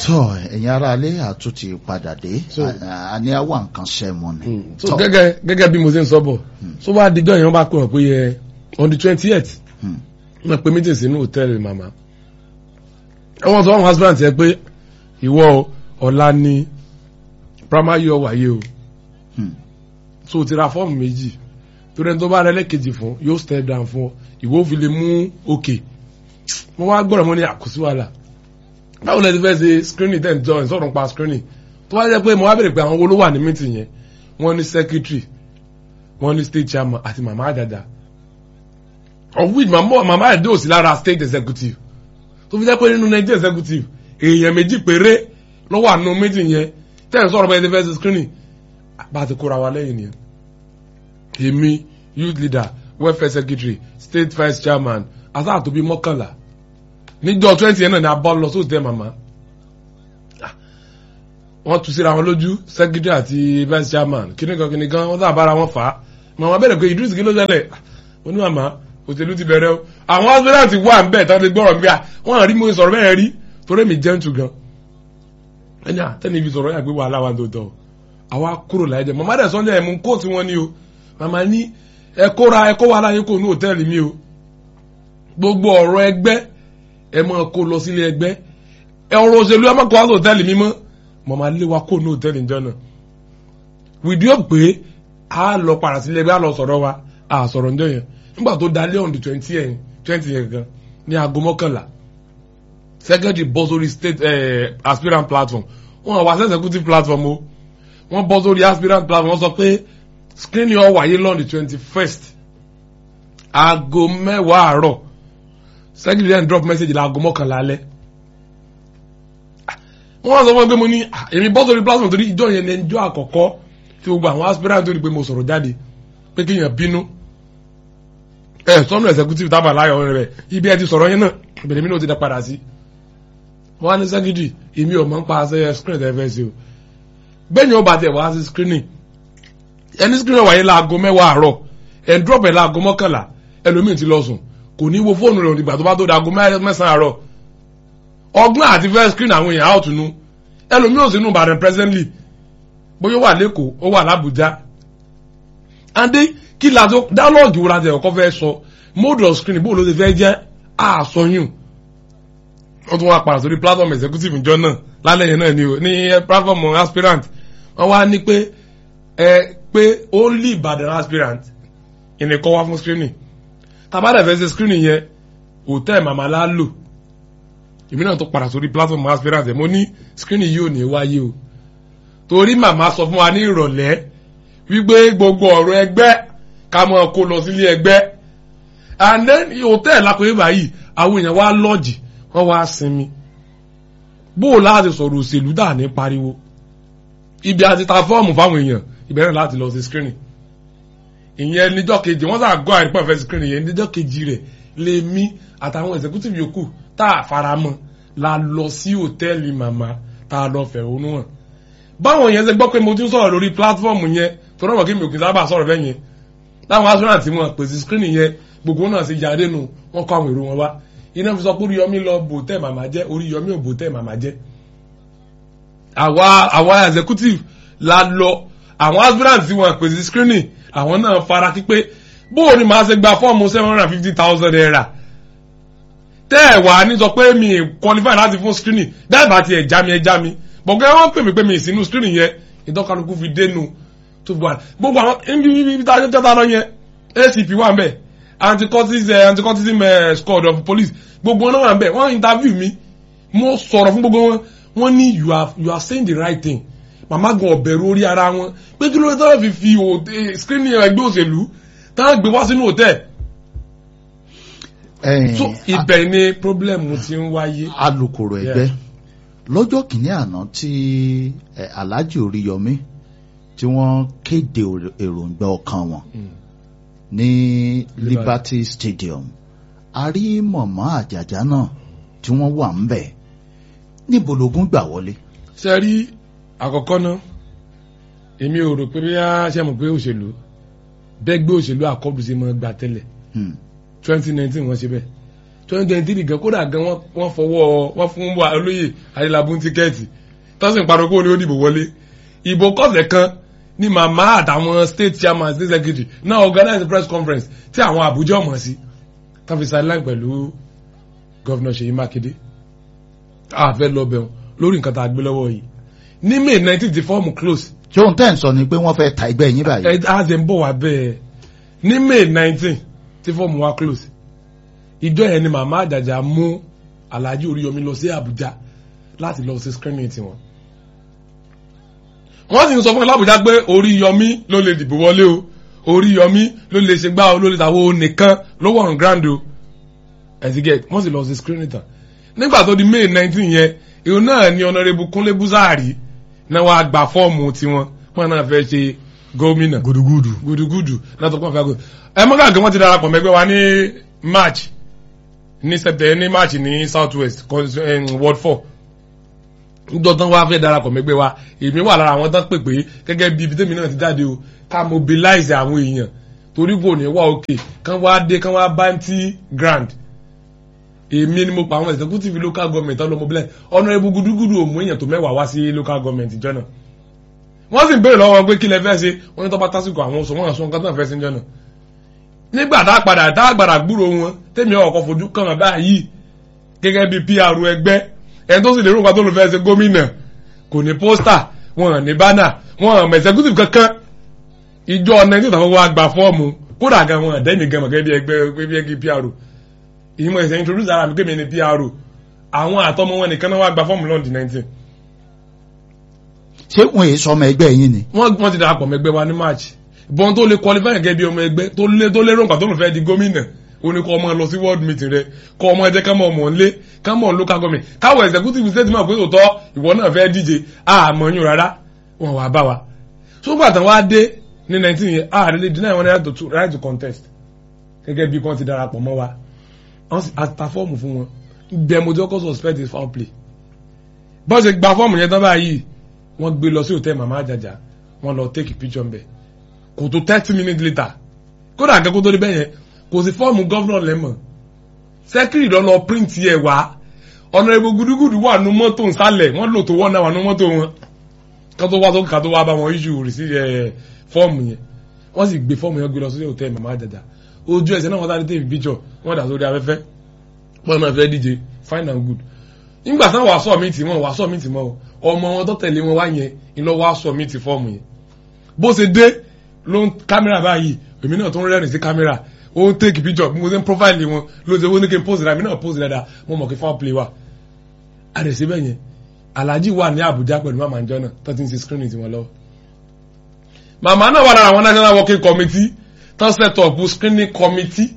tọ́ ẹ̀yin ará ilé àtúntì padà dé So- a- a ní àwọn nǹkan sẹ́mu ni. so Tọ́. gẹ́gẹ́ gẹ́gẹ́ bí mo ṣe ń sọ bọ̀ so wá dijọ́ yẹn wọ́n bá pè wọ́n pé yẹ on the twenty eight Hmm. wọ́n pe meeting sínú hòtẹ́ẹ̀lì màmá wọ́n sọ àwọn husband yẹn pé ìwọ o, ọ̀la ni primary year wáyé o Hmm. so o ti ra fọ́ọ̀mù méjì torí ẹni tó bá rẹ lẹ́kejì fún yóò step down fún ọ ìwọ ò fi lè mú òkè mo wá gbọ́dọ̀ mo ní àkóso wàhálà báwo lẹ ti fẹ́ ṣe screening ten jọ ìsọ̀rọ̀ pa screening tó wá jẹ́ pé mo wá bèrè pé àwọn wo ló wà ní meeting yẹn wọ́n ní secretary wọ́n ní state chairman àti mama àdàdà of which mama mama àdàdà ò sí lára state executive tó fi jẹ́ pé nínú nigeria executive èèyàn méjì péré ló wà nínú meeting yẹn tẹ́ ẹ̀ sọ̀rọ̀ bẹ́ẹ̀ ti fẹ́ ṣe screening bá a ti kóra wa lẹ́yìn nìyẹn èmi youth leader welfare secretary state vice chairman asáà tó bí mọ́kànlá níjọ́ twenty yẹn náà ni a bọ́ lọ sóòtẹ́ màmá Ah, wọ́n tu síra wọn lójú secretary àti vice chairman kíní kan kíní kan wọ́n sábà bára wọn fà á màmá bẹ̀rẹ̀ pé Idris kí ló ṣẹlẹ̀ Ah, mo ní màmá òṣèlú ti bẹ̀rẹ̀ o àwọn aspirant wà ń bẹ̀ tán ti gbọ́rọ̀ bí i wọ́n rí mo sọ̀rọ̀ bẹ́ẹ̀ rí torí mi gentle gan ẹni àtẹ́ni ibi sọ̀rọ̀ yà pé wàhálà wa tó tọ̀ o àwa kúrò láyé jẹ màmá dẹ̀ sọ́njà ẹ̀ mú kóòtù wọn ni o màmá ní ẹ kóra ẹ kó wàhálà yín kò ní hòtẹ́ẹ̀lì mi o gbogbo ọ̀rọ̀ ẹgbẹ́ ẹ máa kó lọ sílé ẹgbẹ́ ẹ ọ̀rọ̀ òṣèlú ẹ máa kó wá sí hòtẹ́ẹ̀lì mi mọ́ màmá lé wa kó ní hòtẹ́ẹ̀lì ìjọ náà wìdí ó pé a lọ padà sílé ẹgbẹ́ a lọ sọ̀rọ̀ wa a sọ̀rọ̀ ǹjọ́ yẹn nígbà tó dalẹ́ on the twenty yẹn twenty yẹn gan ní aago mọ́kànlá secretary bọ́ sórí state eh, aspirant platform wọn wá sí executive platform o wọ́n bọ́ sórí aspirant platform wọ́n sọ pé screening ó wáyé lọ́n the twenty first aago mẹ́wàá àárọ̀ secretary then drop message laago mọ́kànlá alẹ́ wọ́n wá sọ fún mi pé mo ní "Ah, èmi bọ́ sórí platform torí ìjọ yẹn ní ẹjọ́ àkọ́kọ́ tí gbogbo àwọn aspirant tó rí pé mo sọ̀rọ̀ jáde pé kí èèyàn bínú ẹ sọ́nù executive tábà láyọ̀ rẹ̀ ibi ẹ ti sọ̀rọ̀ yẹn náà ìbẹ̀rẹ̀ mi náà ti dá padà sí wọ́n á ní secretary èmi ò mọ̀ ń pa àṣẹ screen ẹ̀ fẹ́ sí o bẹ́ẹ̀ni ó bá tẹ̀ wá sí screening ẹni screening wáyé láago mẹ́wàá àárọ̀ ẹ̀ ń drop ẹ̀ láago mọ́kànlá ẹlòmíì ti lọ sùn kò ní wo fóònù rẹ̀ òdìgbà tó bá tó da aago mẹ́sàn-án àárọ̀ ọgbọ́n àti first screen àwọn èèyàn out nu ẹlòmíì ò sínú Ìbàdàn presently bóyá ó wà lẹ́kọ̀ọ́ ó wà l'Àbújá andé kí la tó dialogue wo la tẹ̀ ọkọ fẹ́ sọ mode of screening bó ló ti fẹ́ jẹ́ àsọyún wọ́n tún wá padà sórí platform executive ìjọ náà lálẹ́ yẹn náà ni o ní platform aspirant wọ́n wá ní pé ẹ pé only Ìbàdàn aspirant ìnìkan wá fún screening tàbádà fẹ́ ṣe screening yẹn hòtẹ́ẹ̀ màmá la lò èmi náà tó padà sórí platform aspirant ẹ̀ mo ní screening yìí ò ní wáyé o torí màmá sọ fún wa ní ìrọ̀lẹ́ wípé gbogbo ọ̀rọ̀ ẹgbẹ́ ká mọ̀ kó lọ sílé ẹgbẹ́ and then hòtẹ́ẹ̀ lápẹ́ báyìí àwọn èèyàn wá lọ́ọ̀jì wọ́n wá sinmi bó o láti sọ̀rọ̀ òṣèlú dà ní pariwo ibi àti ta fọ́ọ̀mù fáwọn èèyàn ìbẹ̀rẹ̀ láti lọ sí screening ìyẹn níjọ́ kejì wọ́n sà gọ́ àìpọ̀ fẹ́ screening yẹn níjọ́ kejì rẹ̀ lè mí àtàwọn executive yòókù tá a faramọ́ la lọ sí hòtẹ́ẹ̀lì màmá tá a lọ fẹ̀hónú hàn báwọn yẹn ṣe gbọ́ pé mo ti ń sọ̀rọ̀ lórí platform yẹn tó rọ̀mọ̀ kí mi ò kì í sábà sọ̀rọ̀ bẹ́ẹ̀ yẹn láwọn assurance tí wọ́n pèsè screening yẹn gbogbo náà ṣe jáde nù wọ́n kọ́ àwọn èrò wọn wá iná fi sọ pé oríyọmí lọ bò tẹ́ màmá jẹ́ oríyọmí ò bò tẹ́ màmá jẹ́ àwa àwa executive la lọ àwọn aspirant tí wọ́n pèsè screening àwọn náà fara kípé bóò ni màá ṣe gba fọ́ọ̀mù seven hundred and fifty thousand naira tẹ́ ẹ̀ wá ní sọ pé mi qualify láti fún screening dáìbà tí ẹ̀ já mi ẹ̀ já mi bọ̀gẹ́ wọ́n pè mí pé mi ìsínú screening yẹn ìtọ́kálukú fi dénú tó bọ̀ gbogbo àwọn ibi ibi tá a jẹ́ tẹ́ta lọ yẹn ACP wà ń bẹ̀ anti-cultism uh, anti-cultism uh, squad of police gbogbo wọn náà wà ń bẹ̀ wọ́n interview mi mo sọ̀rọ̀ fún gbogbo wọn wọ́n ní you are you are saying the right thing màmá gan ọ̀bẹ̀rù orí ara wọn pé kí ló dé tọ́lá fi fi òde screening ẹgbẹ́ òṣèlú táwọn gbé wá sínú hòtẹ́ẹ̀ so ibẹ̀ ni problem ti ń wáyé. alukoro ẹgbẹ́ lọ́jọ́ kìíní àná tí Alhaji Oríyọmí tí wọ́n kéde èròǹgbà ọkàn wọn ní Liberty Stadium a rí mọ̀mọ́ àjàjà náà tí wọ́n wà ń bẹ̀ níbo lógún gbà wọlé. ṣe rí àkọ́kọ́ náà èmi ò rò pé bí a ṣe mọ̀ pé òṣèlú bẹ́ẹ̀ gbé òṣèlú àkọ́bù sí mọ́ gbà tẹ́lẹ̀ twenty nineteen wọ́n ṣe bẹ́ẹ̀ twenty twenty three gan kódà gan wọ́n wọ́n fọwọ́ wọ́n fún wa olóyè adélábù tíkẹ́ẹ̀tì tọ́sí ìparọ́ kó ní ó dìbò wọlé ìbò kọ́sẹ̀ kan ní màmá àtàwọn state chairman state secretary náà organize press conference tí àwọn àbújá ọmọ sí tán fi sideline pẹ̀lú gọ́vnà ṣèyí mákindé àfẹ́ lọ bẹ̀rù lórí nǹkan tá a gbé lọ́wọ́ yìí ní may nineteen ti fọ́ọ̀mù close ṣé ohun tẹ́ ń sọ ni pé wọ́n fẹ́ ta ẹgbẹ́ yín báyìí. ẹ á ṣe ń bọ̀ wá bẹ́ẹ̀ ní may nineteen tí fọ́ọ̀mù wa close ìjọ yẹn ni màmá àjàjà mú alhaji oríyọmí lọ sí àbújá láti lọ sí screening tiwọn wọ́n sì ń sọ fún ẹ lábújá pé oríyọmí ló lè dìbò wọlé o oríyọmí ló lè ṣe gbá o ló lè tàwọn o nìkan ló wọ̀ on ground o ẹ̀sìgẹ̀ wọ́n sì lọ sí screening tán nígbà tó di may nineteen yẹn ìhun náà ni ọ̀nàrẹ́bù kúnlé búzáàrí náà wàá gba fọ́ọ̀mù tiwọn wọn náà fẹ́ ṣe gómìnà gudugudu. gudugudu náà tó kọ́ fẹ́ gómìnà ẹ mọ́ káàkiri wọ́n ti darapọ̀ mẹ́gbẹ́ wa ní march ní september ní march ní south west ward four dọ́tán wá fẹ́ darapọ̀ mẹ́gbẹ́ wa èmi wà lára àwọn tán pè pé gẹ́gẹ́ bí ibi tèmi náà ti jáde o ká mobilize àwọn èèyàn torí kò ní wá òkè kán wá dé kán wá bounty grand èmi ni mo pa àwọn executive local government ọlọmọ mobilize ọ̀nà ebu gudugudu òmù èèyàn tó mẹ́wàá wá sí local government ìjọ náà wọ́n sì ń béèrè lọ́wọ́ pé kí lẹ fẹ́ ṣe wọ́n ní tó bá tásìkò àwọn oṣù wọn àṣọ nǹkan tó ń fẹ́ sí ìjọ náà nígbà tá a padà tá a gbàdà gbúrò wọn tèmi ọkọ̀ fojú kàn án báyìí gẹ́gẹ́ bí pr ẹgbẹ́ ẹni tó sì lérò nǹkan tó lè fẹ́ ṣe gómìnà kò ní pósítà wọn hàn ní bánà wọn hàn executive kankan ìjọ nineteen tàwọn wa gba fọ́ọ̀mù kódà gan wọn àdẹ́mi gan mọ̀ gẹ́gẹ́ bí ẹgbẹ́ bí ẹgbẹ́ pr ìmọ̀ ìṣẹ̀ introduce ara mi kémi ní pr àwọn àtọmọ wọn nìkan náà wá gba fọ́ọ̀mù lọ́ọ̀dì nineteen ṣé wọn èyí sọmọ ẹgbẹ́ yín ni. wọ́n wọ́n ti darapọ̀ mẹ́gbẹ́ wa ní march bọ́n tó lè qualify gẹ́gẹ́ bí ọmọ ẹgbẹ́ tó lé tó lérò nǹkan tó lè fẹ́ di gómìnà ó ní kó ọmọ lọ sí world meeting rẹ kó ọmọ ẹjẹ ká mọ ọmọ nlé ká mọ local government káwọ executive state máa pé tòótọ́ ìwọ náà fẹ́ díje àmọ́ yín rárá wọn wà bá wa sógbà tán wá dé ní nineteen yẹn ààrẹ lè deny wọn right to right to contest gẹ́gẹ́ bí wọ́n ti darapọ̀ mọ́ wa wọ́n sì àta fọ́ọ̀mù fún wọn bẹ́ẹ̀ mo jẹ́ kó suspect is foul play bọ́n ṣe gba fọ́ọ̀mù yẹn tán báyìí wọ́n gbé lọ sí hòtẹ́ẹ̀lì màmá àjàjà wọ́n lọ take picture ń bẹ̀ kò tó thirty minutes later kódà akẹ́kọ̀ọ́ tó dé bẹ́ẹ̀ yẹn kò sí fọ́ọ̀mù gọ́vnọ̀ lẹ́mọ̀ sẹ́kìrì lọ́lọ́ print yẹ wá ọ̀nà ìbò gudugudu wà nù mọ́tò nsàlẹ̀ wọ́n lò tó wọ́n náà wà nù mọ́tò wọn kátó wá tó kátó wá bá wọn issue rìsí ẹ̀ fọ́ọ̀mù yẹn wọ́n sì gbé fọ́ọ̀mù yẹn gbé lọ sí hòtẹ́ẹ̀lì màmá àjàjà ojú ẹsẹ̀ náà wọ́n sáré tèmi picture wọ́n dà sórí afẹ́fẹ́ wọ́n náà fẹ́ díje fine and good nígbà táwọn wàá sọ mí tì mọ́ wàá sọ mí tì mọ́ ọmọ wọn tó tẹ̀lé wọn wá yẹn ìlọ wàá sọ mí tì fọ́ọ̀mù yẹn bó ṣe dé ló ń kámẹ́rà báyìí èmi náà tó ń rẹ́rìn sí kámẹ́rà ó ń take picture bí mo ṣe ń profile wọn ló ṣe wọ́n ní kí n pose dáadáa èmi náà pose dáadáa mo mọ̀ kí foul play wà àdèsí bẹ́ẹ̀ yẹn alhaji wà ní Àbújá pẹ̀lú màmá njọ́ náà tó ti ń ṣe screening tiwọn lọ́wọ́ màmá náà wà lára àwọn national working committee tó set up screening committee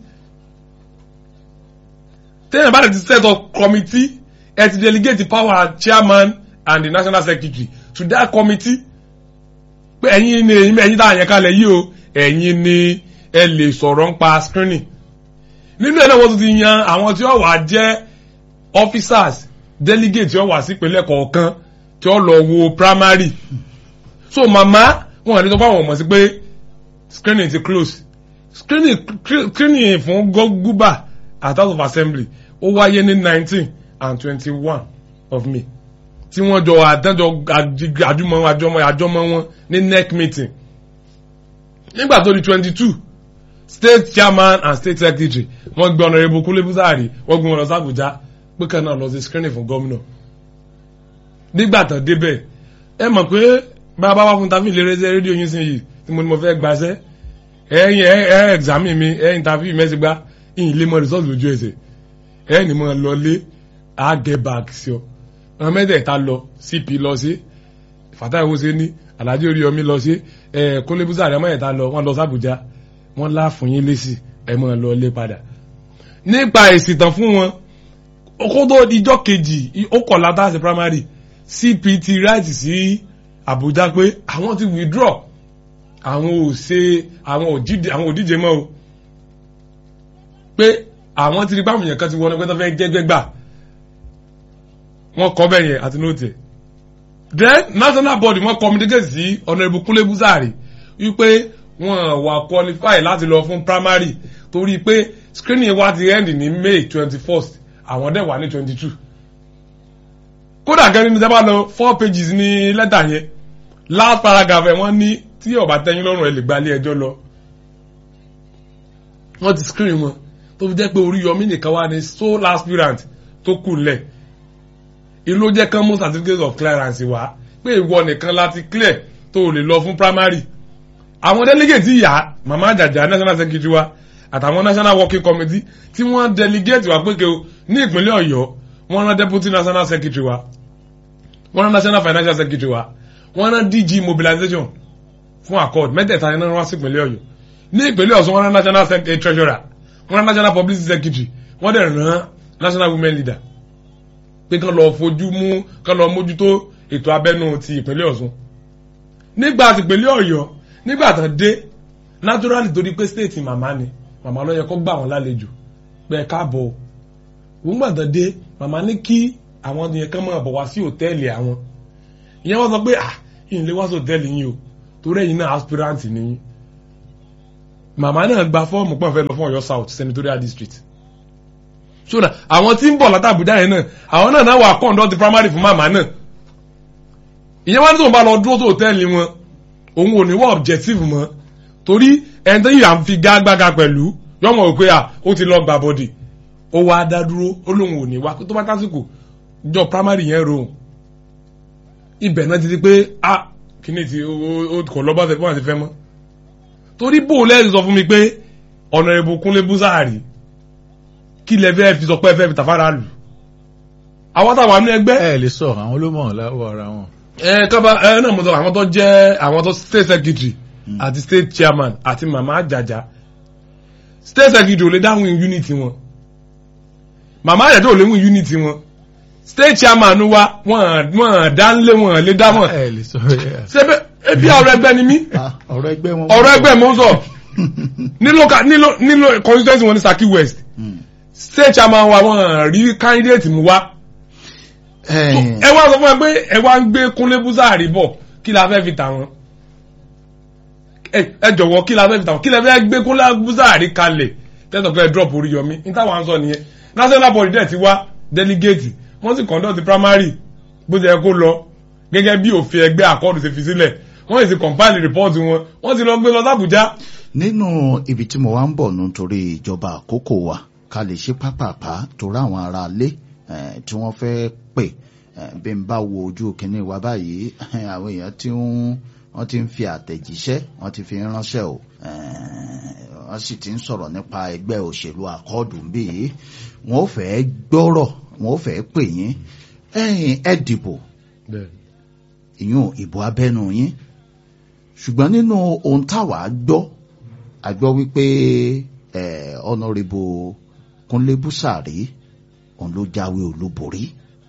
téèyàn bá ti set up committee ẹ ti delegate the power chairman and the national secretary to that committee pé ẹ̀yin ni ẹ̀yin ẹ̀yin tá a yẹn kalẹ̀ yìí o ẹ̀yin ni ẹ lè sọ̀rọ̀ ń pa screening nínú ẹ̀ náà wọ́n tún ti yan àwọn tí ó wà jẹ́ officers delegate tí ó wà sí ìpínlẹ̀ kọ̀ọ̀kan tí ó lọ wo primary so màmá wọn àti tọ́pọ̀ àwọn ọmọ sí pé screening ti close screening screening fún gúbà at house of assembly ó wáyé ní nineteen and twenty-one of May tí wọ́n jọ àdájọ́ àjùmọ̀ àjọmọ̀ àjọmọ̀ wọn ní NEC meeting nígbà tó di twenty-two state chairman and state secretary wọ́n gbé Honorable Kúnlé Búsàárì wọ́n gbé wọn lọ sí Àbújá pé kan náà lọ sí screening fún gómìnà nígbà tán débẹ̀ ẹ mọ̀ pé bàbá wa fún tàbí ìlérè ṣe rédíò yín sìn yìí tí mo ní mo fẹ́ gbaṣẹ́ ẹ̀yin ẹ̀ ẹ̀ examine mi ẹ̀ interview mẹ́sì gbá ìyìn lé mọ́ result lójú ẹsẹ̀ ẹ̀ ní mo lọ lé a get back sí ọ ọmọ mẹ́tẹ̀ẹ̀ta lọ cp lọ sí Fatai Owóṣeni Alhaji Oríyọmí lọ sí ẹ Kúnlé Búsàárì ọmọ mẹ́tẹ̀ẹ̀ta lọ wọ́n lọ sí Àbújá wọ́n láàfún yín lésì ẹ mọ́ lọ lé padà nípa èsì tán fún wọn kó tó dijọ́ kejì ó kọ̀ látàsí primary cp ti right sí Àbújá pé àwọn ti withdraw àwọn ò ṣe àwọn ò díje mọ́ o pé àwọn ti rí báwọn èèyàn kan ti wọnú pé tó fẹ́ jẹ́gbẹ́ gbà wọ́n kọ́ bẹ́ẹ̀ yẹn àti nóòtì ẹ̀ then national body wọ́n communicate sí Honorable Kúnlé Búsàárì wípé wọ́n wà qualify láti lọ fún primary torí pé screening wa ti end ní may twenty first àwọn dẹ̀ wà ní twenty two kódà gan nínú sábà lọ four pages ní lẹ́tà yẹn last paragraph ẹ̀ wọ́n ní tí ó bá tẹ́yìn lọ́rùn ẹ̀ lè gba ilé ẹjọ́ lọ wọ́n ti screen wọn tó fi jẹ́ pé Oríyọmí nìkan wá ní sole aspirant tó kù lẹ̀ ìlú jẹ́ kán mú certificate of clearance wá pé ìwọ nìkan láti clear tó lè lọ fún primary àwọn delegate yà mama àjàjà national secretary wa àtàwọn national working committee tí wọ́n delegate wa pé kò ní ìpínlẹ̀ Ọ̀yọ́ wọ́n rán deputy national secretary wa wọ́n rán national financial secretary wa wọ́n rán DG mobilization fún accord mẹ́tẹ̀ẹ̀ta iná wá sí ìpínlẹ̀ Ọ̀yọ́ ní ìpínlẹ̀ Ọ̀ṣun wọ́n rán national treasurer wọ́n rán national publicity secretary wọ́n dẹ̀ rán national women leader pé kán lọ fojú mú kán lọ mójútó ètò abẹ́nú ti ìpínlẹ̀ Ọ̀ṣun nígbà tí ìpínlẹ̀ Ọ̀yọ́ nígbà tán dé naturally torí pé state màmá ni màmá ló yẹ kó gbà wọ́n lálejò pé ẹ káàbọ̀ wọ́n gbà tán dé màmá ní kí àwọn yẹn kán máa bọ̀ wá sí hòtẹ́ẹ̀lì àwọn ìyẹn wọ́n sọ pé ah ìyìn lè wá sí hòtẹ́ẹ̀lì yín o torí ẹ̀yin náà aspirant ni yín màmá náà gba fọ́ọ̀mù pọ̀ fẹ́ lọ fún Ọ̀yọ́ South senatorial district ṣọ́nà àwọn tí ń bọ̀ látàbújá yẹn náà àwọn náà náà wà conduct primary fún màmá náà ìyẹn wá ní tóun bá lọ dúró tó hòtẹ́ẹ̀lì wọn òun ò ní wọ́n objective mọ́ torí ẹni tó yìí à ń fi gágbága pẹ̀lú yọmọ òpé à ó ti lọ gbà bọ́dì ó wá dá dúró ó lóun ò ní wá tó bá tásìkò jọ primary yẹn rohùn ibẹ̀ náà ti di pé a kíní ti ó kò lọ́ bá fẹ́ fún àti fẹ́ mọ́ torí bó lẹ́yìn sọ fún mi pé ọ̀nà ìbò kúnlé búsáàrì kí lẹ fẹ́ fi sọ pé ẹ fẹ́ fi tàfárà lù àwọn táwọn àmì ẹgbẹ́ ẹ lè sọ àwọn ló mọ̀ láwọ ara wọn. ẹ kábà ẹ náà mo sọ àwọn tó jẹ́ àwọn tó state secretary àti state chairman àti mama àjàjà state secretary ò lè dáhùn unity wọn mama àjàjà ò lè mú unity wọn state chairman wa wọn wọn dánlé wọn lè dá wọn ẹ lè sọ ẹ. ṣebí ebi ọ̀rọ̀ ẹgbẹ́ ni mí Ah, ọ̀rọ̀ ẹgbẹ́ wọn. ọ̀rọ̀ ẹgbẹ́ mo ń sọ ní local ní lo- ní lo- constituency wọn ní Saki West Mm. state chairman wa wọn rí candidate mu wá Ẹ̀yìn, ẹ wá sọ fún ẹ pé ẹ wá ń gbé Kúnlé Búsàárì bọ̀ kí la fẹ́ fi tà wọ́n ẹ ẹ jọ̀wọ́ kí la fẹ́ fi tà wọ́n kí la fẹ́ gbé Kúnlé Búsàárì kalẹ̀ tẹ́sán pé ẹ drop Oríyọmí ní táwọn à ń sọ nìyẹn national body dẹ̀ ti wá delegate wọ́n sì conduct the primary bó ṣe yẹ kó lọ gẹ́gẹ́ bí òfin ẹgbẹ́ àkọọ́dù ṣe fi sílẹ̀ wọ́n sì compile report wọn wọ́n sì lọ gbé lọ sábùjá nínú ibi tí mo wá ń bọ̀ nù torí ìjọba àkókò wa ká lè ṣe pápápá torí àwọn ará ilé eh, tí wọ́n fẹ́ pè eh, bí n bá wo ojú kínní wa báyìí àwọn èèyàn tí ń wọ́n ti ń fi àtẹ̀jíṣẹ́ wọ́n ti fi ń ránṣẹ́ o eh, wọ́n sì ti ń sọ̀rọ̀ nípa ẹgbẹ́ òṣèlú àkọọ́dù bí wọ́n fẹ́ gbọ́rọ̀ wọ́n fẹ́ pè yín ẹ̀yin ẹ dìbò ìyún ìbò abẹ́nu yín ṣùgbọ́n nínú ohun táwa gbọ́ a gbọ́ wípé eh, ọ̀nàrẹ́bù Kúnlé Búsàrí òun ló jáwé olúborí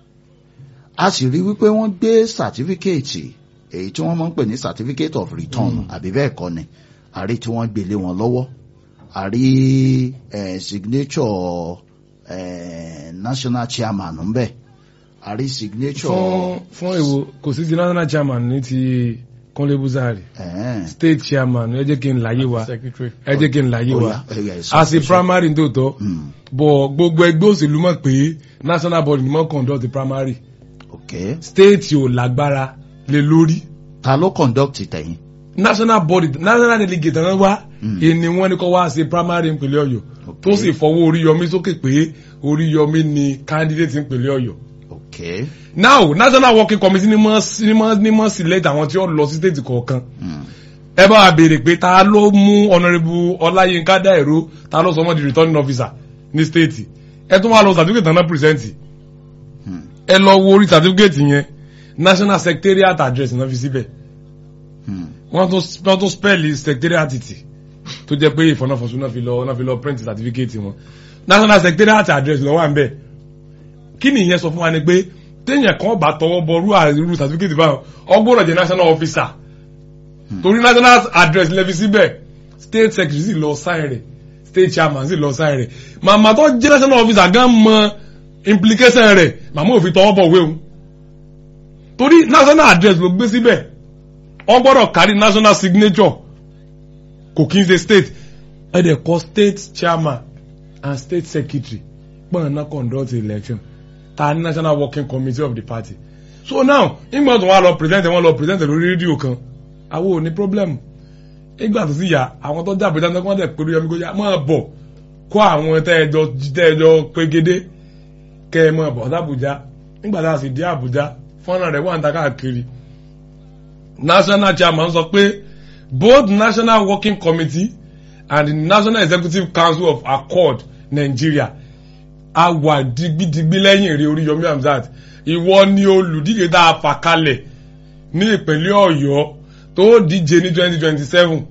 a sì rí wípé wọ́n gbé sàtífíkẹ́ẹ̀tì èyí tí wọ́n máa ń pè ní certificate of return àbí bẹ́ẹ̀ kọ́ ni a rí tí wọ́n gbélé wọn lọ́wọ́ a rí eh, signature eh, national chairman ńbẹ̀ a rí signature fún fún èwo kò sí ti national chairman ní ti Kúnlé Búsàárì eh, state chairman ẹ jẹ́ kí n láyé wa secretary. ẹ jẹ́ kí n láyé ó wa yá, ó yá, ẹ sọ, a sì ẹ sọ. primary ní tòótọ́ Mm, bọ̀ gbogbo ẹgbẹ́ òṣèlú mọ̀ pé national body ni wọ́n conduct the primary okay. state ò lágbára lé lórí ta ló conduct tẹ̀yìn national body national delegate náà wá Mm. ìní wọn ni kò wá ṣe primary ìpínlẹ̀ Ọ̀yọ́ tó sì fọwọ́ Oríyọmí sókè pé Oríyọmí ni candidate ìpínlẹ̀ Ọ̀yọ́ okay. now national working committee ni mọ̀ ni mọ̀ ni mọ̀ select àwọn tí ó lọ sí state kọ̀ọ̀kan Mm. ẹ bá wa béèrè pé ta ló mú honourable ọláyínká dáìró ta ló sọ mọ́ di returning officer ní state ẹ tún wá lọ certificate tán náà present Hmm. ẹ lọ wo orí certificate yẹn national secretariat address náà fi síbẹ̀ Hmm. wọ́n tún wọ́n tún spell secretariat tì tó jẹ́ pé ìfọ̀nàfọ̀sùn náà fi lọ náà fi lọ print certificate wọn national secretariat address ló wà ń bẹ̀ kí ni ìyẹn sọ fún wa ni pé téèyàn kan bá tọwọ́ bọ rú àrùn certificate báwọn ọgbọ́dọ̀ jẹ́ national officer torí national address lẹ́fi síbẹ̀ state secretary sì lọ sign rẹ̀ state chairman sì lọ sign rẹ̀ màmá tó jẹ́ national officer gan mọ implication rẹ̀ màmá ò fi tọwọ́ bọ̀ wéwu torí national address ló gbé síbẹ̀ wọ́n gbọ́dọ̀ kárí national signature kò kí n ṣe state ẹ dẹ̀ kọ state chairman and state secretary pọ́n náà conduct election ta ní national working committee of the party so now nígbà tó wà lọ present wọn lọ present lórí rédíò kan àwọn ò ní problem nígbà tó sì yà àwọn tó jábọ̀ dáná wọ́n dẹ̀ pé Oríyọmí kó yá máa bọ̀ kó àwọn tẹ́ẹ̀jọ tẹ́ẹ̀jọ pégédé kẹ́ ẹ máa bọ̀ sábùjá nígbà tá a sì dé Àbújá fọ́nrán rẹ̀ wà ń ta káàkiri national chairman sọ pé both national working committee and the national executive council of accord Nigeria a wà digbidigbi lẹ́yìn rí Oríyọmí Hamzat ìwọ ni olùdíje tá a fà kalẹ̀ ní ìpínlẹ̀ Ọ̀yọ́ tó díje ní twenty twenty seven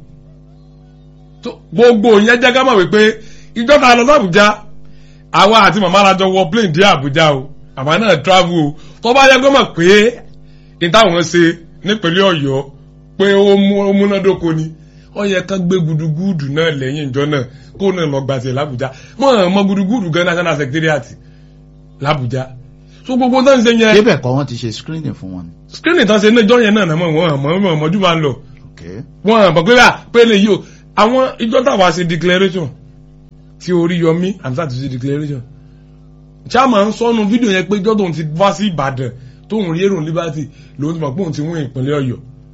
gbogbo yẹn jẹ́ ká mọ̀ wípé ìjọba lọ sí Àbújá àwa àti màmá alájọ wọ plane dé Àbújá o àmọ́ náà travel o tó bá yẹ kó mọ̀ pé ìtàwọn ṣe nípínlẹ̀ Ọ̀yọ́ pé ó múnádóko ni ó yẹ ká gbé gudugudu náà lẹ́yìn ìjọ náà kó náà lọ gbàtẹ l'Àbújá mọ̀ mọ̀ gudugudu gan national secretariat l'Àbújá so gbogbo náà ń ṣe yẹn. débẹ̀ kọ́ wọ́n ti ṣe screening fún wọn. screening tán ṣe ní ìjọ yẹn náà náà mọ̀ wọ́n àmọ́ mọ̀ mọ́jú máa ń lọ. Okay. wọ́n àmọ́ pé pé lè yí o àwọn ìjọ táwa ṣe declaration tí Oríyọmí Hamzat ṣe declaration chairman sọnù fídíò yẹn pé ìjọ tóun ti wá sí Ìbàdàn tóun rí èrò Liberty lòun ti mọ̀ pé òun ti wọ́n ìpínlẹ̀ Ọ̀yọ́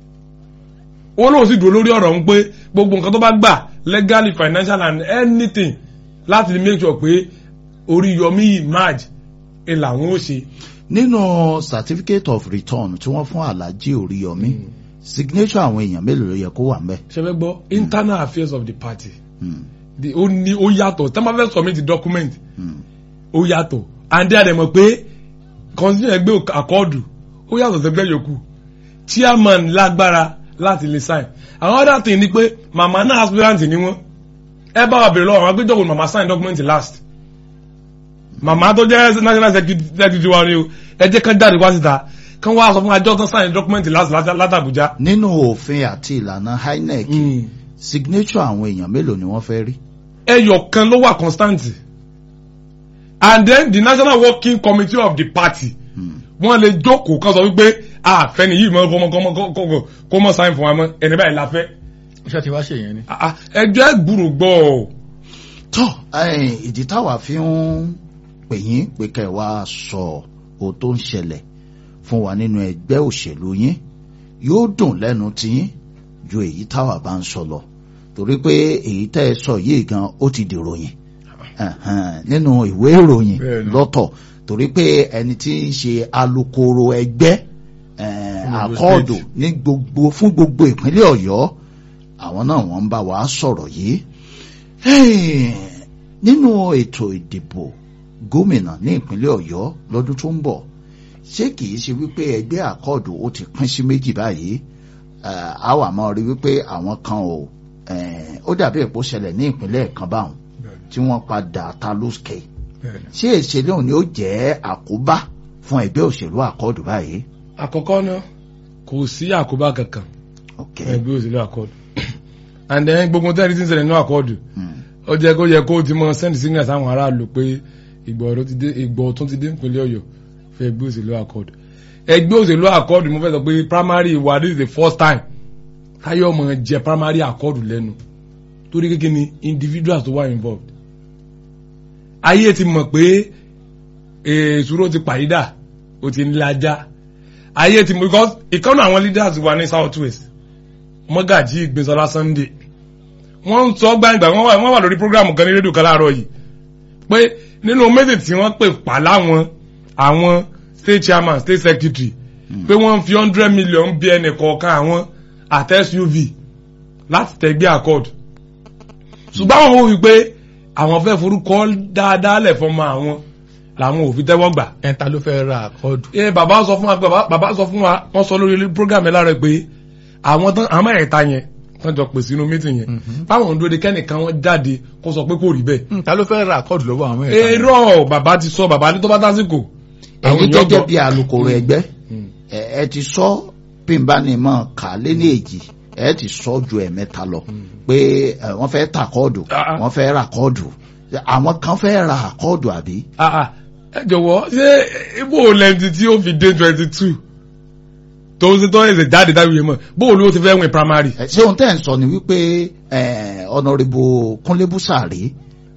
wọ́n lóun sì dúró lórí ọ̀rọ̀ ń pé gbogbo nǹkan tó bá gbà legally financial and anything láti make sure pé Oríyọmí emerge ẹ làwọn ó ṣe. nínú certificate of return tí wọ́n fún Alhaji Oríyọmí signature àwọn èèyàn mélòó ló yẹ kó wà ńbẹ̀. ṣe fẹ́ gbọ́ internal affairs of the party Hmm. the ó ní ó yàtọ̀ tí wọ́n bá fẹ́ submit the document Hmm. ó yàtọ̀ and then àdèmọ̀ pé constitution ẹgbẹ́ àkọọ́dù ó yàtọ̀ sẹ́gbẹ́ yòókù chairman lágbára láti lè sign àwọn other thing ni pé màmá náà aspirant ni wọ́n ẹ bá wa bèrè lọ́wọ́ àwọn agbẹjọ́wò màmá sign document last màmá tó jẹ́ national secretary wa ni o ẹ jẹ́ kán jáde wá síta kán wá sọ fún àjọ tán sign document last látàbújá. nínú òfin àti ìlànà INEC signature àwọn èèyàn mélòó ni wọ́n fẹ́ rí. ẹyọ kan ló wà constant and then the national working committee of the party Hmm. wọ́n lè jókòó kan sọ wípé àfẹ́ni yìí mọ́ kọ́mọ kọ́mọ kọ́mọ kó mọ́ sáyìn fún wa mọ́ ẹni báyìí la fẹ́ iṣẹ́ ti wá ṣe yẹn ni. Ah, ah, ẹjọ́ ẹ gbúrò gbọ́ ọ. tọ́ ẹ̀yìn, ìdí táwa fi ń pè yín pé kẹ́ ẹ wá sọ ohun tó ń ṣẹlẹ̀ fún wa nínú ẹgbẹ́ òṣèlú yín yóò dùn lẹ́nu tiyín ju èyí táwa bá ń sọ lọ torí pé èyí tẹ́ ẹ sọ yìí gan ó ti dìròyìn Ẹ̀hẹ̀n, nínú ìwé ìròyìn Bẹ́ẹ̀ni. lọ́tọ̀ torí pé ẹni tí ń ṣe alukoro ẹgbẹ́ eh, Fún gbogbo àkọọdù state. ní gbogbo fún gbogbo ìpínlẹ̀ Ọ̀yọ́ àwọn náà wọ́n ń bá wa sọ̀rọ̀ yìí Hey, nínú ètò ìdìbò gómìnà ní ìpínlẹ̀ Ọ̀yọ́ lọ́dún tó ń bọ̀ ṣé kìí ṣe wípé ẹgbẹ́ àkọọdù ó ti pín sí méjì báyìí Eh, a wà máa rí wípé àwọn kan ò eh, ó dàbí èpò ṣẹlẹ̀ ní ìpínlẹ̀ kan báwọn tí wọ́n padà ta lóṣkè ṣé ìṣẹ̀lẹ̀ òní ó jẹ́ àkóbá fún ẹgbẹ́ òṣèlú àkọọdù báyìí. àkọ́kọ́ náà kò sí àkóbá kankan ok ẹgbẹ́ òṣèlú àkọọ́dù and then gbogbo tẹ́lẹ̀ tí ń ṣẹlẹ̀ nínú àkọọ́dù Hmm. ó jẹ́ kó yẹ kó ti mọ send signal sáwọn aráàlú pé ìgbọ̀ ọ̀rọ̀ ti dé ìgbọ̀ ọ̀tún ti dé ìpínlẹ̀ Ọ̀yọ́ fún ẹgbẹ́ òṣèlú àkọọ́dù ẹgbẹ́ òṣèlú àkọọ́dù mo fẹ́ sọ pé primary wa this is the first time táyọ̀ mọ̀ jẹ primary àkọọ́dù lẹ́nu torí kékeré ni individuals tó wà involved ayé ti mọ̀ pé èsúró ti pàyídà ó ti ń lajá ayé ti mọ̀ because ìkànnì àwọn leaders wa ní south west mọ́gàjí ìgbésọ́lá Sunday wọ́n ń sọ gbangba wọ́n wà wọ́n wà lórí program kan ní rédíò kan láàárọ̀ yìí pé nínú méjì tí wọ́n pè pa láwọn àwọn state chairman state secretary pé wọ́n ń fi hundred million bí ẹnì kọ̀ọ̀kan àwọn àti SUV láti tẹ̀gbẹ́ accord ṣùgbọ́n àwọn wò wípé àwọn fẹ́ forúkọ dáadáa lẹ̀ fọmọ àwọn làwọn ò fi tẹ́wọ́ gbà ẹ̀ńtà ló fẹ́ ra àkọọ́dù. ẹ bàbá sọ fún wa bàbá bàbá sọ fún wa wọ́n sọ lórí program ẹ lára pé àwọn tán àwọn ẹ̀ta yẹn tán jọ pèsè inú mítìn yẹn báwọn ń dúró de kẹ́nìkan wọn jáde kó sọ pé kò rí bẹ́ẹ̀. ẹ̀ńtà ló fẹ́ ra àkọọ́dù lọ́wọ́ àwọn ẹ̀ta. èrò bàbá ti sọ bàbá ní tó bá tásìkò. àwọn ẹ̀yin èèyàn gẹ́gẹ́ gbọ́. bí alukoro ẹgbẹ́ Mm. ẹ ẹ ti sọ pínbánimọ̀ kà lé ní èjì ẹ ti sọ ju ẹ̀mẹ́ta lọ pé ẹ, wọ́n fẹ́ ta kọ́ọ̀dù Ah, ah. wọ́n fẹ́ ra kọ́ọ̀dù àwọn kan fẹ́ ra kọ́ọ̀dù àbí. Ah, ah. ẹ jọ̀wọ́ ṣé ibo lẹ́ǹtì tí ó fi dé twenty two tó ń tó ẹ̀sẹ̀ jáde dábìyẹ mọ̀ bó ló ti fẹ́ win primary. Ẹ, ṣé ohun tẹ́ ń sọ ni wípé ẹ, ọ̀nàrẹ́bù Kúnlé Búsàrí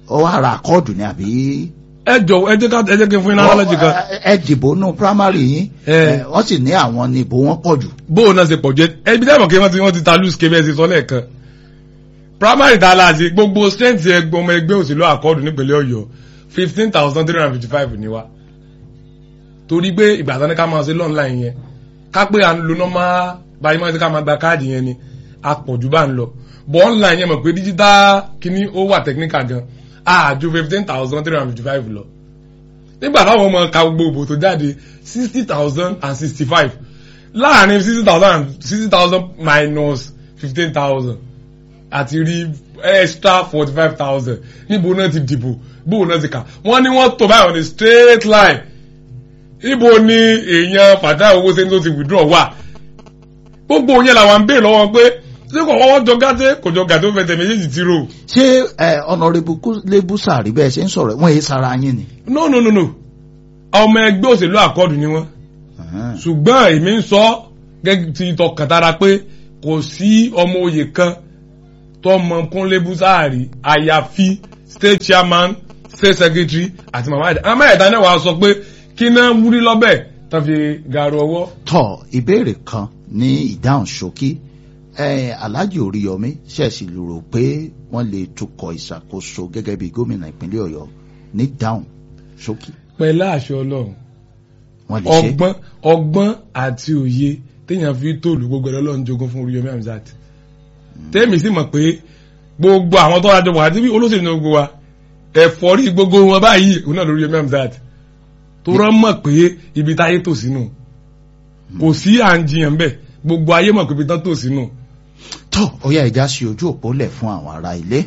ó wá ra àkọọdù ni àbí. ẹ jọ ẹ jẹ́ ká ẹ jẹ́ kí n fún iná lọ́lọ́jì kan Ẹ- ẹ dìbò nù primary yín Eh. ẹ, wọ́n sì ní àwọn ní ìbò wọn pọ̀ jù. bóun náà ṣe pọ̀ jẹ́ ẹbí dẹ́mọ̀ kí wọ́n ti wọ́n ti ta loose kébẹ́ ṣe sọ lẹ́ẹ̀kan primary ta la ṣe gbogbo strength ẹgbẹ́ ọmọ ẹgbẹ́ òṣèlú àkọọ́dù nípínlẹ̀ ọ̀yọ́ fifteen thousand three hundred fifty five ni wa torí pé ìgbà tán ní ká máa ṣe lọ́nláìn yẹn ká pé à ń lo normal báyìí máa ṣe ká máa gba káàdì yẹn ni a pọ̀ jù bá ń lọ but online yẹn mọ̀ pé digital kìíní ó wà technical gan a ju fifteen thousand three hundred fifty five lọ nígbà táwọn ọmọ ka gbogbo ìbò tó jáde sixty thousand and sixty five láàrin sixty thousand and sixty thousand minus fifteen thousand àti rí extra forty five thousand níbo náà ti dìbò bóun náà ti kà wọ́n ní wọ́n tó báyìí on a straight line ibo ni èèyàn fàdá owó sẹ́ni tó ti withdraw wà gbogbo yẹn làwọn ń béèrè lọ́wọ́ pé ṣé kò wọ́n jọ gàtẹ́ kò jọ gàtẹ́ ó fẹsẹ̀ méjèèjì ti rò ṣé ẹ ọ̀nàrẹ́bù lébùsà rí bẹ́ẹ̀ ṣe ń sọ̀rọ̀ wọ́n èyí sara yín ni. no no no no ọmọ ẹgbẹ́ òṣèlú àkọọ́dù ni wọ́n Ẹ̀hẹ́n. ṣùgbọ́n èmi ń sọ gẹ́gẹ́ ti tọkàntara pé kò sí ọmọ oyè kan tó mọ kúnlé búsáàrí àyàfi state chairman state secretary àti mama ẹ̀dá mama ẹ̀dá náà wàá sọ pé kí náà wúrí lọ́bẹ̀ tó fi gàrú ọwọ́. tọ ìbéèrè kan ní ìdáhùn ṣókí ẹ alhaji oríyọmí ṣẹ̀ṣì lérò pé wọ́n lè tukọ̀ ìṣàkóso gẹ́gẹ́ bí gómìnà ìpínlẹ̀ ọ̀yọ́ ní dáhùn ṣókí pẹ̀lú àṣẹ ọlọ́run wọ́n lè ṣe. ọgbọ́n ọgbọ́n àti òye téèyàn fi tòlù gbogbo ẹ̀rọ lọ́run jogún fún Oríyọmí Hamzat tèmi sì mọ̀ pé gbogbo àwọn tó rájọ wà àti bí olóṣèlú náà gbogbo wa ẹ̀fọ́rí gbogbo wọn báyìí òun náà lórí Oríyọmí Hamzat tó rán mọ̀ pé ibi táyé tò sínú kò sí à ń jiyàn bẹ́ẹ̀ gbogbo ayé mọ̀ pé ibi tán tò sínú tó ó yá ìjà sí ojú òpó lẹ̀ fún àwọn ará ilé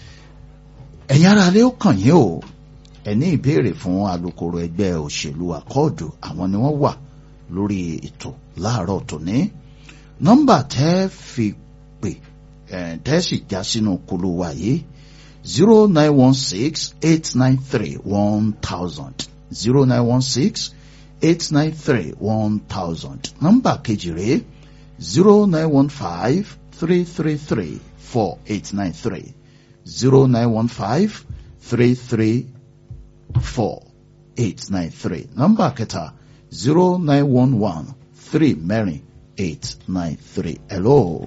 ẹ̀yin ará ilé ó kàn yín o ẹ ní ìbéèrè fún alukoro ẹgbẹ́ òṣèlú àkọọdù àwọn ni wọ́n wà lórí ètò láàárọ̀ tòní nọ́mbà tẹ́ fi pè ẹ tẹ́ sì já sínú kulu wa yìí zero nine one six eight nine three one thousand zero nine one six eight nine three one thousand nọ́mbà kejì rèé zero nine one five three three three four eight nine three zero nine one five three three four eight nine three nọ́mbà kẹta zero nine one one three mẹ́rin eight nine three hello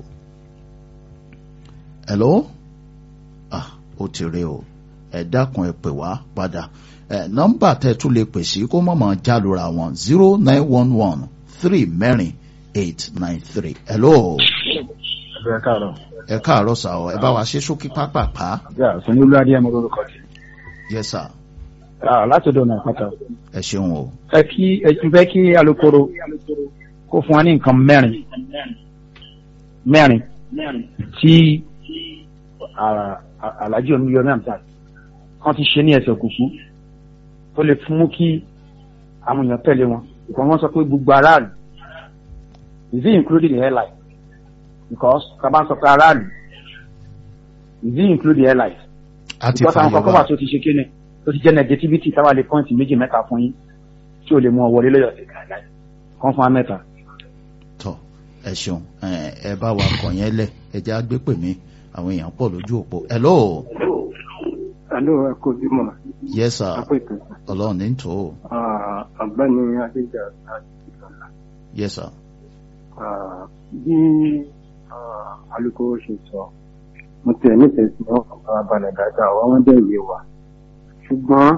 hello ah ó ti rí o ẹ dákun ẹ pè wá padà ẹ nọ́mbà tẹ́ tún lè pè sí kó mọ̀mọ́ jálura wọn zero nine one one three mẹ́rin eight nine three hello ẹ káàárọ̀. ẹ káàárọ̀ sà ọ ẹ bá wa ṣe ṣókí pápápá yà sanwó-olú adéyẹmọ lórúkọ jẹ. yes sir láti ọ̀dọ̀ náà pátá. ẹ ṣeun o ẹ kí ẹ tún fẹ́ kí alukoro kó fún wa ní nǹkan mẹ́rin mẹ́rin tí ah, ah, alhaji omiyomi amsat kan ti ṣe ní ẹsẹ̀ kùkú tó lè fún mú kí àwọn èèyàn tẹ̀lé wọn ìkọ́ wọn sọ pé gbogbo aráàlú is it including the airline because kaba sọ pé aráàlú is it include the airline a ti because àwọn fàyè kọ̀ọ̀kan wà wá tó ti ṣe kéne tó ti jẹ́ negativity táwa lè pọ́ǹtì méjì mẹ́ta fún yín tí ò lè mú ọ wọlé lọ́yọ̀ sí kàdá kan fún wa mẹ́ta. tọ ẹ ṣeun ẹ ẹ bá wa kàn yẹn lẹ ẹ jẹ́ àgbé pè mí àwọn èèyàn pọ̀ lójú òpó hello Àló ẹ kò bímọ yes sir àpètè ọlọ́run ní tò ó ọ̀gbẹ́ni Adéjà àti Ìsọ̀lá. yes sir Bí ah, alukoro ṣe sọ, mo tẹ̀ nífẹ̀ẹ́ sí wọn kàn fara balẹ̀ dáadáa, àwọn wọn dẹ̀ yé wa. Ṣùgbọ́n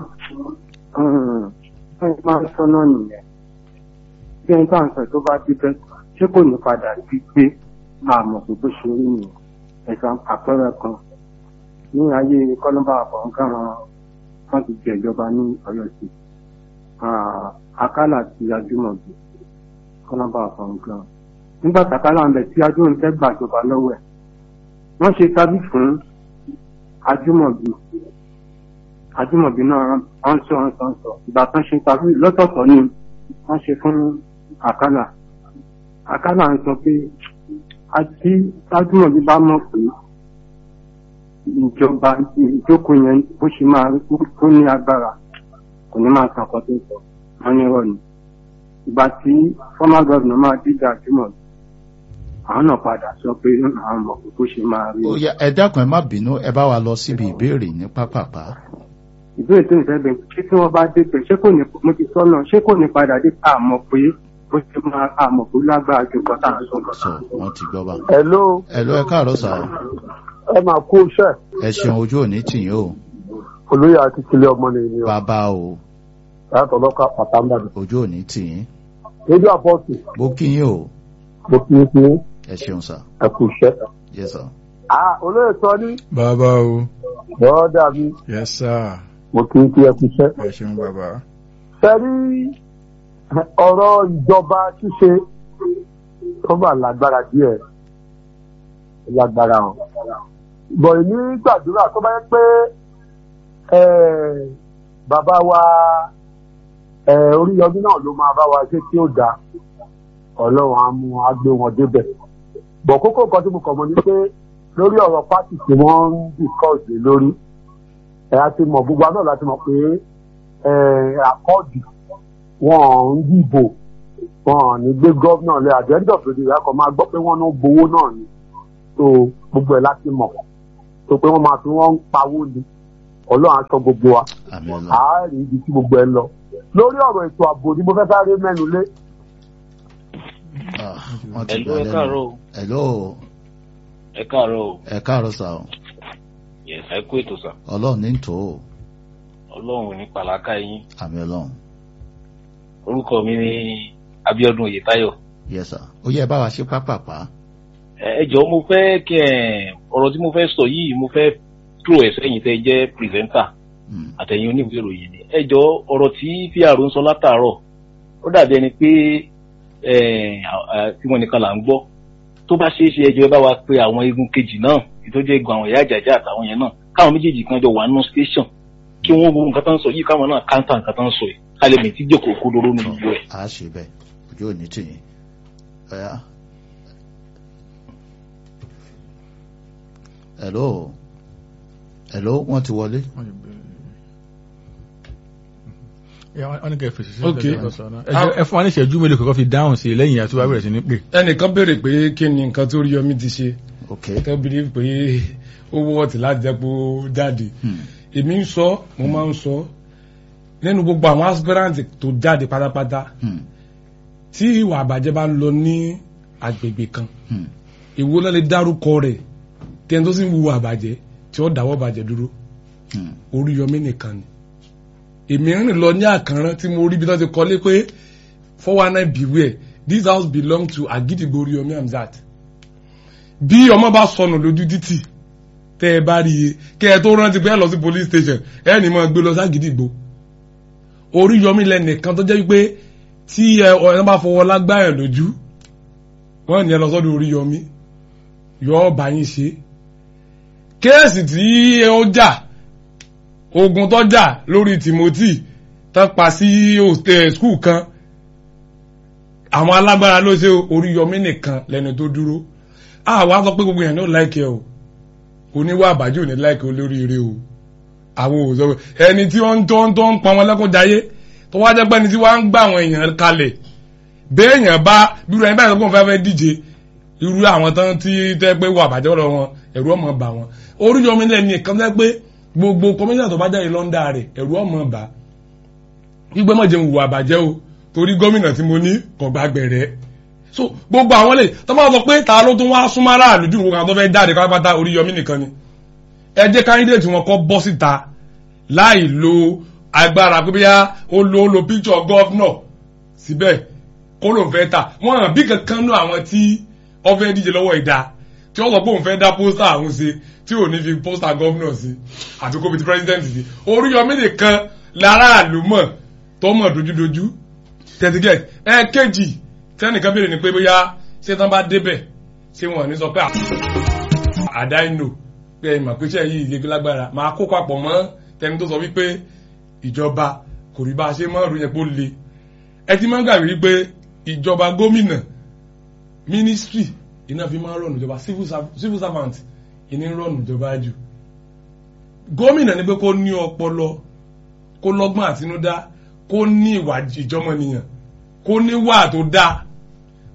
wọ́n máa ń sọ́nà nìyẹn. Bí ẹni tá à ń sọ tó bá débẹ̀, ṣé kò ní padà sí pé àmọ̀ pé bó ṣe rí nìyẹn. Ẹ̀sán àpẹẹrẹ kan ní ayé kọ́lọ́mbà àfọ̀nkàn wọ́n ti jẹ ìjọba ní Ọ̀yọ́ sí àkàlà ti Adúmọ̀bí kọ́lọ́mbà àfọ̀nkàn nígbà tàkàlà ń bẹ tí Adúmọ̀bí fẹ́ gbàjọba lọ́wọ́ ẹ̀ wọ́n ṣe tábí fún Adúmọ̀bí Adúmọ̀bí náà wọ́n sọ wọ́n sọ wọ́n sọ ìgbà tán ṣe tábí lọ́tọ̀ọ̀tọ̀ ni wọ́n ṣe fún àkàlà àkàlà ń sọ pé àti Adúmọ̀bí bá mọ̀ pé ìjọba ìjókòó yẹn bó ṣe máa tó ní agbára kò ní máa san ọkọ tó sọ wọn ní rọ ni ìgbà tí former governor máa dídá àjùmọ̀ àwọn náà padà sọ pé àwọn mọ̀ pé kó ṣe máa rí ó yá ẹ dákun ẹ má bínú ẹ bá wa lọ síbi ìbéèrè ní pápápá ìbéèrè tó ń fẹ́ bẹ̀ ṣé tí wọ́n bá débẹ̀ ṣé kò ní mo ti sọ náà ṣé kò ní padà dé àmọ̀ pé bó ṣe máa àmọ̀ pé ó lágbára ju nǹkan tá à ń sọ lọ. sọ wọn ti gbọ́ bá Hello, ẹ lọ ẹ káàárọ̀ sà ẹ máa kú iṣẹ́. ẹ ṣeun ojú òní tìyín o Olóyè àti Kílẹ̀ ọmọ ni ènìyàn. bàbá o Láti ọlọ́kà pàtàkì. ojú òní tìyín Rédíò àpọ́sì, bó kí yín o mo kí n kí ẹ ṣeun sà ẹ kú iṣẹ́. yẹ sà Ah, olóyè sọ ní bàbá o bọ́ọ̀dà mi, yes sir mo kí n kí ẹ kú iṣẹ́. ẹ ṣeun bàbá. Sẹ́rí ọ̀rọ̀ ìjọba ṣíṣe tó bá lágbára díẹ̀ lágbára hàn. Bọ̀ èmi gbàdúrà tó bá yẹ pé eh, bàbá wa eh, Oríyọmí náà ló máa bá wa ṣe tí ó dáa. Ọlọ́run á mú á gbé wọn débẹ̀. Bọ̀ kókó nǹkan tí mo kàn mọ́ ni pé lórí ọ̀rọ̀ pátì tí wọ́n ń discuss lé lórí ẹ̀ á ti mọ̀ gbogbo àná láti mọ̀ pé àkọ́ọ̀dù wọn ń dìbò wọn ò ní gbé gómìnà lé àjẹ́ńdọ̀ fèdè ìyá kan máa gbọ́ pé wọ́n ń gbowó náà ni tó gbogbo ẹ̀ láti mọ̀ tó pé wọ́n máa fi wọ́n ń pawó ni ọlọ́run aṣọ gbogbo wa àmì ọlọ àárí ibi tí gbogbo ẹ lọ lórí ọ̀rọ̀ ètò ààbò ni mo fẹ́ sáré mẹ́nu lé Ah, wọn ti Hello, gbà ẹ lẹ́nu káàárọ̀ o. hello ẹ káàárọ̀ o ẹ káàárọ̀ sà o yes ẹ kú ètò sà ọlọ́run ní tò ó ọlọ́run ò ní pàlákà yín àmì ọlọ́run orúkọ mi ni Abíọ́dún Oyètáyọ̀ yẹ sà ó yẹ ẹ bá wa ṣe pápápá ẹ ẹ jọ̀ọ́ mo fẹ́ kí ẹ ọ̀rọ̀ tí mo fẹ́ sọ yìí mo fẹ́ tó ẹ sẹ́yìn tẹ́ jẹ́ pírẹsẹńtà Hmm, àtẹ̀yìn oníwèé ìròyìn ni ẹ jọ̀ọ́ ọ̀rọ̀ tí pr ń sọ látàárọ̀ ó dàbí ẹni pé ẹ à- tí wọn nìkan là ń gbọ́ tó bá ṣeé ṣe ẹjọ́ ẹ bá wa pe àwọn igun kejì náà ìtọ́jú egun àwọn ìyá àjàjà àtàwọn yẹn náà káwọn méjèèjì kan jọ wà nínú station kí wọ́n wo nǹkan tó ń sọ yìí káwọn náà káńtà nǹkan tó ń sọ yìí ká lè mì tí jókòó kó lóró nínú gbogbo ẹ̀. a ṣe bẹ́ẹ̀ ojú òní tìyín ọ̀yá hello hello wọ́n ti wọlé wọ́n ní kẹ́ fèsì sí Ok. ìdájọ́ sọ náà. Ẹ jẹ́- ẹ fún wa ní ìṣẹ́jú mélòó kọ́kọ́ fi dáhùn sí i lẹ́yìn àti wàá bẹ̀rẹ̀ sí ní pè. ẹnìkan béèrè pé kí ni nǹkan tó rí yọmí ti ṣe ok tó bìrì pé ó wọ́ọ̀tì láti jẹ́ pé ó jáde Hmm, èmi ń sọ mo máa ń sọ nínú gbogbo àwọn aspirant tó jáde pátápátá hmm, tí ìwà àbàjẹ́ bá ń lọ ní agbègbè kan hmm, èwo náà lè dárúkọ rẹ̀ tí ẹni tó sì ń wu àbàjẹ́ tí ó dáwọ́ bàjẹ́ dúró hmm, Oríyọmí nìkan ni èmi rìn lọ ní àkànrán tí mo rí bí wọ́n ti kọ́lé pé four one nine beware this house belong to Agidigbo Oríyọmí Hamzat bí ọmọ bá sọnù lójú títì tẹ́ ẹ bá rí i kẹ́ ẹ tó rántí pé ẹ lọ sí police station ẹ ní mọ́ gbé lọ sí Agidigbo Oríyọmí lẹ́nìkan tó jẹ́ wípé tí ẹ ọ̀rẹ́ bá fọwọ́ lágbáyàn lójú wọ́n ní ẹ lọ sọ́dọ̀ Oríyọmí yọ ọ́ bá yín ṣe kéèsì tí ó jà ogun tó jà lórí Timothy tó pa sí hostel school kan àwọn alágbára ló ṣe Oríyọmí nìkan lẹ́nu tó dúró àwa sọ pé gbogbo èèyàn ní ò láìkẹ́ o oníwà àbájò ní láìkẹ́ olóríire o àwọn ò sọ pé ẹni tí wọ́n ń tó ń tó ń pọn wọn lẹ́kọ̀ọ́ jayé tó wá jẹ́ pé ẹni tí wọ́n á ń gbà àwọn èèyàn kalẹ̀ béèyàn bá bírú ẹni báyìí lọ́gbọ̀n fẹ́ fẹ́ díje irú àwọn tán tí tẹ́ pé wà àbájọ́ lọ wọn ẹ̀rú ọmọ bà wọn Oríyọmí lẹ́ni nìkan tẹ́ pé gbogbo kọmíṣánná tó bá jáde lọ́ndà rẹ̀ ẹ̀rú ọmọ bà gbígbẹ́ mọ̀ jẹun wù àbàjẹ́ o torí gómìnà tí mo ní kò gbàgbẹ̀rẹ̀ so gbogbo àwọn lè tó máa sọ pé ta ló tún wá súnmọ́ aráàlú jù nǹkan tó fẹ́ jáde pátápátá Oríyọmí nìkan ni ẹ jẹ́ káńdídéètì wọn kọ́ bọ́ síta láì lo agbára pé bíyá ó lo ó lo píkṣọ gọ́fúnọ̀ síbẹ̀ kó ló ń fẹ́ ta wọ́n hàn bí kankan nú àwọn tí wọ́n fẹ́ díje lọ́wọ́ ìdá tí wọ́n sọ pé òun fẹ́ dá pósítà àwọn ṣe tí ò ní fi pósítà gọ́fúnọ̀ sí àti kó fi ti pírẹ́sidẹ́ǹtì sí Oríyọmí nìkan láràlú mọ̀ tó mọ̀ dojúdojú tẹ̀sígẹ̀ ẹ kéjì tẹ́nìkan béèrè ni pé bóyá ṣé tán bá débẹ̀ ṣé wọn ò ní sọ pé àdá ìnò pé ìmọ̀ pé ṣe yìí ìyẹ́gbẹ́ lágbára máa kó papọ̀ mọ́ tẹni tó sọ wípé ìjọba kò rí bá a ṣe mọ́ ọ̀rọ̀ yẹn pé ó le ẹ ti máa ń gbàgbé wípé ìjọba gómìnà mínísítírì iná fi máa ń rọ̀nù ìjọba civil serv- civil servant ìní ń rọ̀nù ìjọba jù gómìnà ni pé kó ní ọpọlọ kó lọ́gbọ́n àtinúdá kó ní ìwà ìjọmọnìyàn kó ní wà tó dáa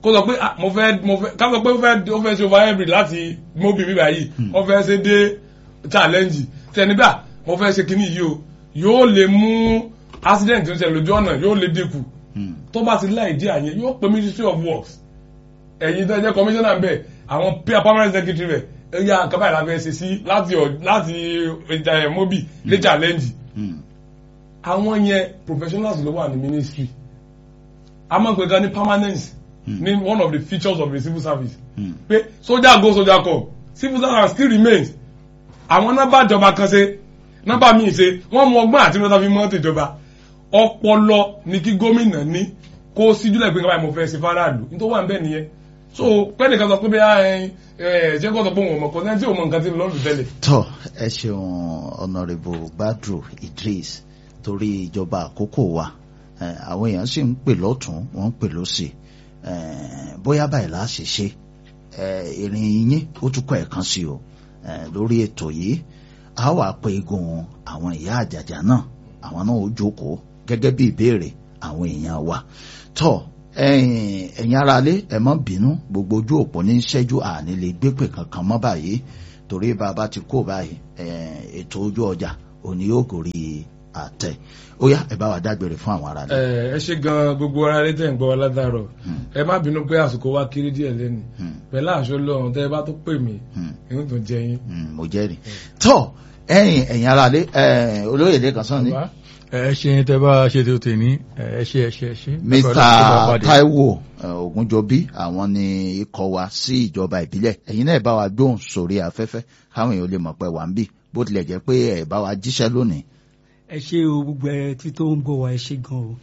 kó sọ pé ah, mo fẹ́ mo fẹ́ ká sọ pé ó fẹ́ ó fẹ́ ṣe over hybrid láti mobi mi báyìí ó fẹ́ ṣe dé challenge tẹni bá mo fẹ́ ṣe kíní yìí o yóò lè mú accident tó ń ṣẹlẹ̀ lójú ọ̀nà yóò lè dínkù Hmm. tó bá ti láì dí àyẹn yóò pe ministry of works ẹ̀yin tó jẹ́ commissioner bẹ̀ àwọn peer permanent secretary bẹ̀ ẹ̀yà nǹkan báyìí la fẹ́ ṣe sí láti ọ̀- láti ẹ̀ mobi dé challenge Hmm. àwọn yẹn professionals ló wà ní ministry a máa ń pè gan ní permanence ní one of the features of the civil service Hmm. pé soldier go soldier come civil servant still remains àwọn nọ́mbà ìjọba kan ṣe nọ́mbà míì ṣe wọ́n mú ọgbọ́n àti mẹ́ta fi mọ́ ètò ìjọba ọpọlọ ni kí gómìnà ní kó síjúlẹ̀ pé kábàáyé mo fẹ́ ṣe fáráàlú nítorí wà ń bẹ̀ nìyẹn so pẹ́ẹ́nìkan sọ pé bí ẹ ẹ ṣé kó sọ pé òun ò mọ̀ kọ́ sẹ́ni tí òun mọ̀ nǹkan tí ń lọ́ọ̀lù tẹ́lẹ̀ tọ́ ẹ ṣeun honourable badru idris torí ìjọba àkókò wa eh, àwọn èèyàn sì ń pè lọ́tún wọ́n ń pè lọ́sì eh, bóyá báyìí la ṣe ṣe eh, ìrìn yín ó tún kọ́ ẹ̀kan sí o eh, lórí ètò yìí a wà pé egun àwọn ìyá àjàjà náà àwọn náà ó jókòó gẹ́gẹ́ bí ìbéèrè àwọn èèyàn wa tọ́ ẹ̀yin ẹ̀yin aráalé ẹ má bínú gbogbo ojú òpó ní ṣẹ́jú àní lè gbépè kankan mọ́ báyìí torí bàbá ti kó báyìí eh, ètò ojú ọjà òní yóò gòrí àtẹ ó yá ẹ bá wa dágbére fún àwọn aráalé. ẹ ẹ ṣe gan gbogbo ara rẹ tẹ̀ ń gbọ́ wa ládàárọ̀ ẹ má bínú pé àsìkò wa kéré díẹ̀ lẹ́nu Hmm. pẹ̀lú àṣọ lọ́run tẹ́ ẹ bá tó pè mí Hmm. inú tó jẹ yín. Mm, mo jẹ́rìí tọ́ ẹ̀yin ẹ̀yin aráalé eh, olóyè lẹ́kan sàn ni Bàbá, ẹ ṣe tẹ bá ṣe tó tè ní ẹ ṣe ẹ ṣe ẹ ṣe. mr taiwo eh, ogunjọbí àwọn ni ikọ̀ wa sí ìjọba ìbílẹ̀ ẹ̀yin náà ẹ bá wa gbóhùn sórí afẹ́fẹ́ káwọn èèyàn lè mọ̀ pé wà ń bì bó tilẹ̀ jẹ́ pé ẹ bá wa jíṣẹ́ lónìí ẹ ṣe o gbogbo ẹ tí tó ń gbọ́ wa ẹ ṣe gan o